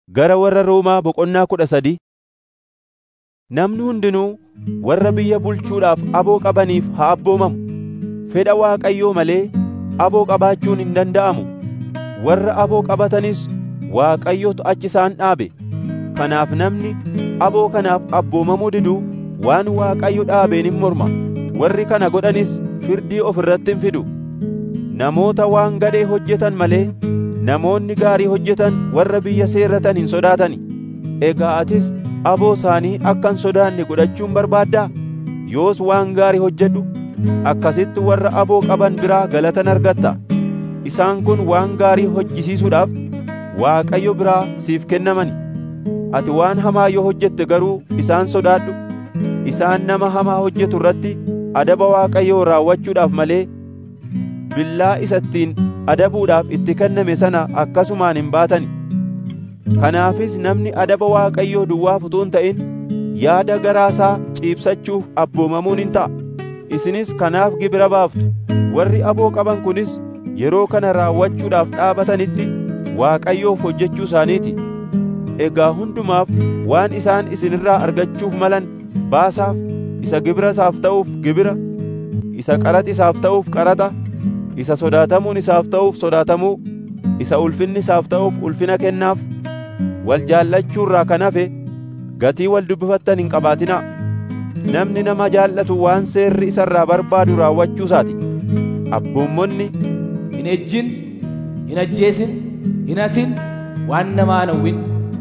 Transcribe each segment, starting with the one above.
Gara warra Roomaa boqonnaa kudha sadii Namni hundinuu warra biyya bulchuudhaaf aboo qabaniif haa abboomamu. Fedha Waaqayyoo malee aboo qabaachuun hin danda'amu. Warra aboo qabatanis Waaqayyotu achi isaan dhaabe. Kanaaf namni aboo kanaaf abboomamuu didu waan Waaqayyo dhaabeen hin morma. Warri kana godhanis firdii of irratti hin fidu. Namoota waan gadhee hojjetan malee namoonni gaarii hojjetan warra biyya seerratan hin sodaatani. Egaa atis aboo isaanii akka hin sodaanne godhachuun barbaaddaa? Yoos waan gaarii hojjedhu akkasitti warra aboo qaban biraa galatan argatta. Isaan kun waan gaarii hojjisiisuudhaaf Waaqayyo biraa siif kennamani. Ati waan hamaa yoo hojjette garuu isaan sodaadhu. Isaan nama hamaa hojjetu irratti adaba Waaqayyoo raawwachuudhaaf malee billaa isa ittiin adabuudhaaf itti kenname sana akkasumaan hin baatani. Kanaafis namni adaba Waaqayyoo duwwaaf utuu hin ta'in yaada garaasaa ciibsachuuf abboomamuun hin ta'a. Isinis kanaaf gibira baaftu. Warri aboo qaban kunis yeroo kana raawwachuudhaaf dhaabatanitti Waaqayyoof hojjechuu isaaniiti. Egaa hundumaaf waan isaan isinirraa argachuuf malan baasaaf, isa gibira isaaf ta'uuf gibira, isa qaraxa isaaf ta'uuf qaraxa, isa sodaatamuun isaaf ta'uuf sodaatamuu, isa ulfinni isaaf ta'uuf ulfina kennaaf. Wal jaallachuurraa kan hafe gatii wal dubbifattan hin qabaatinaa. Namni nama jaallatu waan seerri isarraa barbaadu raawwachuu isaati. Abboommonni hin ejjin, hin ajjeesin, hin hatin, waan namaa hin hawwin.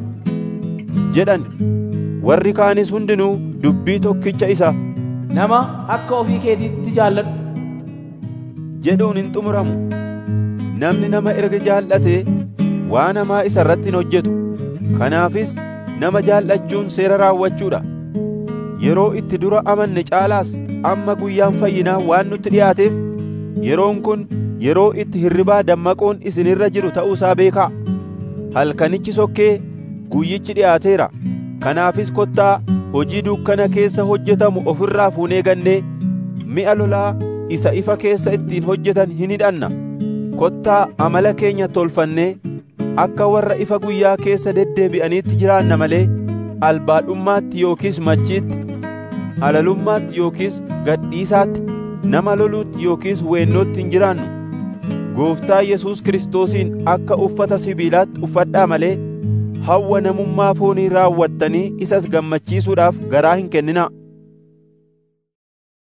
jedhan warri kaanis hundinuu dubbii tokkicha isa Nama akka ofii keetiitti jaalladhu. jedhuun hin xumuramu. Namni nama erga jaallatee waan hamaa isa irratti hin hojjetu. Kanaafis nama jaallachuun seera raawwachuudha. Yeroo itti dura amanne caalaas amma guyyaan fayyinaa waan nutti dhiyaateef yeroon kun yeroo itti hirribaa dammaquun isinirra jiru ta'uusaa beekaa. Halkanichi sokkee guyyichi dhiyaateera. Kanaafis kottaa hojii dukkana keessa hojjetamu ofirraa fuunee gannee mi'a lolaa isa ifa keessa ittiin hojjetan hin hidhanna. Kottaa amala keenya tolfannee akka warra ifa guyyaa keessa deddeebi'aniitti jiraanna malee albaadhummaatti yookiis machiitti, halalummaatti yookiis gadhiisaatti, nama loluutti yookiis weennootti hin jiraannu. Gooftaa Yesuus Kiristoosiin akka uffata sibiilaatti uffadhaa malee hawwa namummaa foonii raawwattanii isas gammachiisuudhaaf garaa hin kenninaa.